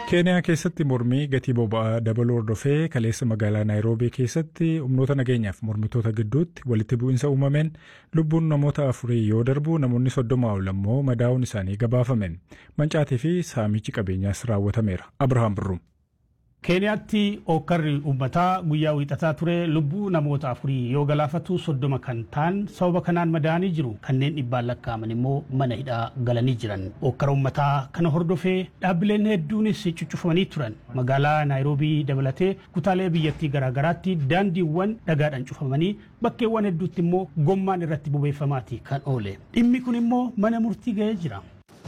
keeniyaa keessatti mormii gatii boba'aa dabaluu hordofee kaleessa magaalaa naayiroobii keessatti humnoota nageenyaaf mormitoota gidduutti walitti bu'insa uumameen lubbuun namoota afurii yoo darbu namoonni soddoma ol ammoo madaa'uun isaanii gabaafameen mancaatii fi saamichi qabeenyaas raawwatameera abrahaam birruum. keeniyaatti ookkarri uummataa guyyaa wiixataa ture lubbuu namoota afurii yoo galaafatu soddoma kan ta'an sababa kanaan madaa'anii jiru kanneen dhibbaan lakkaa'aman immoo mana hidhaa galanii jiran ookkara uummataa kana hordofee dhaabbileen hedduunis cuccufamanii turan magaalaa naayiroobii dabalatee kutaalee biyyattii garaagaraatti daandiiwwan dhagaadhaan cufamanii bakkeewwan hedduutti immoo gommaan irratti bobeeffamaati kan oole dhimmi kun immoo mana murtii ga'ee jira.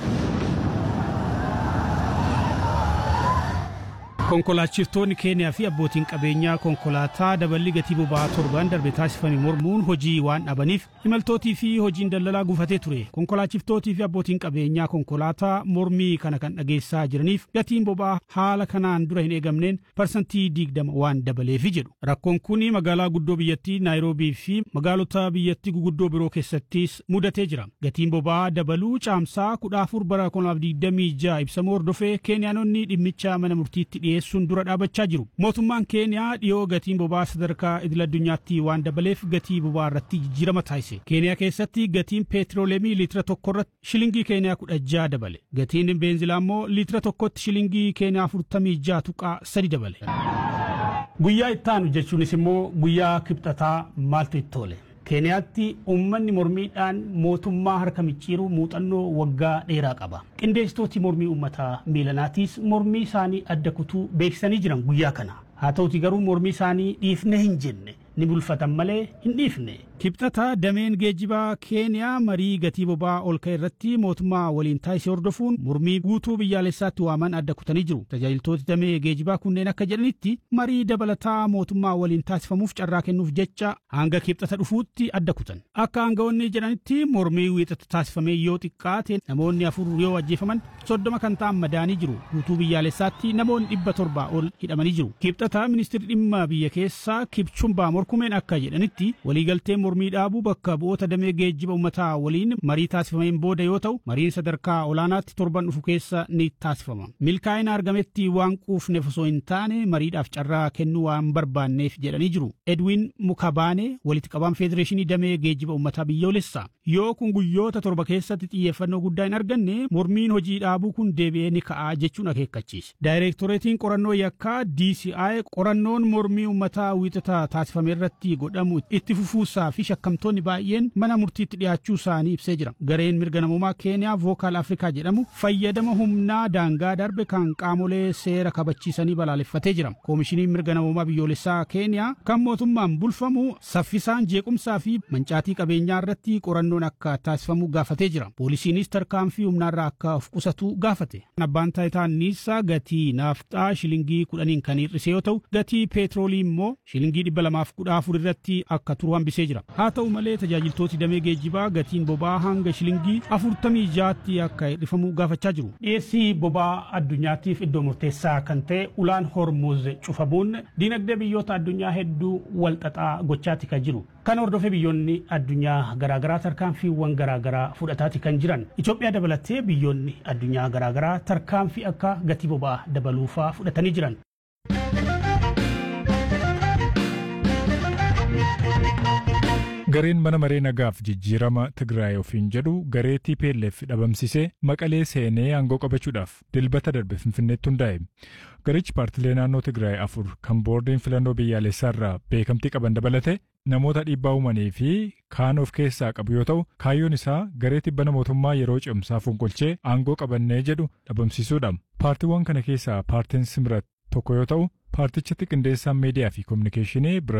Konkolaachiftoonni Keeniyaa fi abbootiin qabeenyaa konkolaataa daballi gatii boba'aa torban darbe taasifame mormuun hojii waan dhabaniif imaltootii fi hojiin daldalaa gufatee ture. Konkolaachiftoottii fi abbootiin qabeenyaa konkolaataa mormii kana kan dhageessaa jiraniif gatiin boba'aa haala kanaan dura hin eegamneen parsantii digdama waan dabaleefi jedhu. Rakkoon kun magaalaa guddoo biyyattii Naayiroobii fi magaalota biyyattii guguddoo biroo keessattis mudatee jira. Gatiin boba'aa dabaluu caamsaa kudha afur bara 2026 ibsamuu hordofee Keeniyaanonni dhimmicha mana murtiitti dhiyeessu. dhiyeessuun dura dhaabachaa jiru. Mootummaan Keeniyaa dhiyoo gatiin boba'aa sadarkaa idil addunyaatti waan dabaleef gatii boba'aa irratti jijjiirama taasise. Keeniyaa keessatti gatiin peetirooleemii liitira tokko irratti shilingii Keeniyaa kudha jaha dabale. Gatiin beenzilaa immoo liitira tokkotti shilingii Keeniyaa afurtamii jaha tuqaa sadi dabale. Guyyaa ittaanu jechuunis immoo guyyaa kibxataa maaltu itti toole? keeniyaatti uummanni mormiidhaan mootummaa harka micciiru muuxannoo waggaa dheeraa qaba. Qindeessitooti mormii uummataa miilanaatiis mormii isaanii adda kutuu beeksisanii jiran guyyaa kana. Haa ta'uti garuu mormii isaanii dhiifne hin jenne ni bulfatan malee hin dhiifne. Kibxata dameen geejjibaa Keeniyaa marii gatii boba'aa ol ka'e irratti mootummaa waliin taasise hordofuun mormii guutuu biyyaalessaatti waaman adda kutanii jiru. Tajaajiltooti damee geejjibaa kunneen akka jedhanitti marii dabalataa mootummaa waliin taasifamuuf carraa kennuuf jecha hanga kibxata dhufuutti adda kutan. Akka aangawoonni jedhanitti mormii wiixata taasifamee yoo xiqqaate namoonni afur yoo ajjeefaman soddoma kan ta'an madaanii jiru. Guutuu biyyaalessaatti namoonni dhibba torbaa ol hidhamanii jiru. Kibxata ministeerri dhimma biyya keessaa Kipchumbaa Morkumeen akka jedhanitti waliigalteen mormii dhaabuu bakka bu'oota damee geejjiba uummataa waliin marii taasifameen booda yoo ta'u mariin sadarkaa olaanaatti torban dhufu keessa ni taasifama. Milkaa'ina argametti waan quufneef osoo hin taane mariidhaaf carraa kennuu waan barbaanneef jedhanii jiru. Edwin Mukabaane walitti qabaan federeeshinii damee geejjiba uummataa biyyoolessaa. Yoo kun guyyoota torba keessatti xiyyeeffannoo guddaa hin arganne mormiin hojii dhaabuu kun deebi'ee ni ka'aa jechuun akeekkachiise. Daayireektoreetiin qorannoo yakkaa DCI qorannoon mormii uummataa wiixata taasifame irratti godhamu itti fufuusaa fi shakkamtoonni baay'een mana murtiitti dhiyaachuu isaanii ibsee jira. Gareen mirga namummaa Keeniyaa Vookaal Afrikaa jedhamu fayyadama humnaa daangaa darbe kan qaamolee seera kabachiisanii balaaleffatee jira. Koomishiniin mirga namummaa biyyoolessaa Keeniyaa kan mootummaan bulfamu saffisaan jeequmsaa fi mancaatii qabeenyaa irratti qorannoon akka taasifamu gaafatee jira. Poolisiinis tarkaanfii humnaarraa akka of qusatu gaafate. Abbaan taayitaa anniisaa gatii naafxaa shilingii kudhaniin kan hir'ise yoo ta'u gatii peetroolii immoo shilingii dhibba lamaaf kudha afur irratti akka turu hambisee jira. Haa ta'u malee tajaajiltooti damee geejjibaa gatiin boba'aa hanga shilingii afurtamii jaatti akka hir'ifamu gaafachaa jiru. Dhiyeessii boba'aa addunyaatiif iddoo murteessaa kan ta'e ulaan hormuz cufamuun diinagdee biyyoota addunyaa hedduu walxaxaa gochaati kan jiru. Kan hordofee biyyoonni addunyaa garaagaraa tarkaanfiiwwan garaagaraa fudhataati kan jiran. Itoophiyaa dabalatee biyyoonni addunyaa garaagaraa tarkaanfii akka gatii boba'aa dabaluufaa fudhatanii jiran. Gareen mana maree nagaaf jijjiirama Tigraay ofiin jedhu garee TPLF dhabamsisee maqalee seenee aangoo qabachuudhaaf dilbata darbe Finfinneetti hundaa'e. Garichi paartilee naannoo Tigraay afur kan boordiin filannoo biyyaalessaa irraa beekamtii qaban dabalate namoota dhiibbaa uumanii fi kaan of keessaa qabu yoo ta'u kaayyoon isaa garee tibbana mootummaa yeroo cimsaa fonqolchee aangoo qabannee jedhu dhabamsiisuudha. Paartiiwwan kana keessaa paartiin Simrat tokko yoo ta'u paartichatti qindeessaan miidiyaa fi koominikeeshinii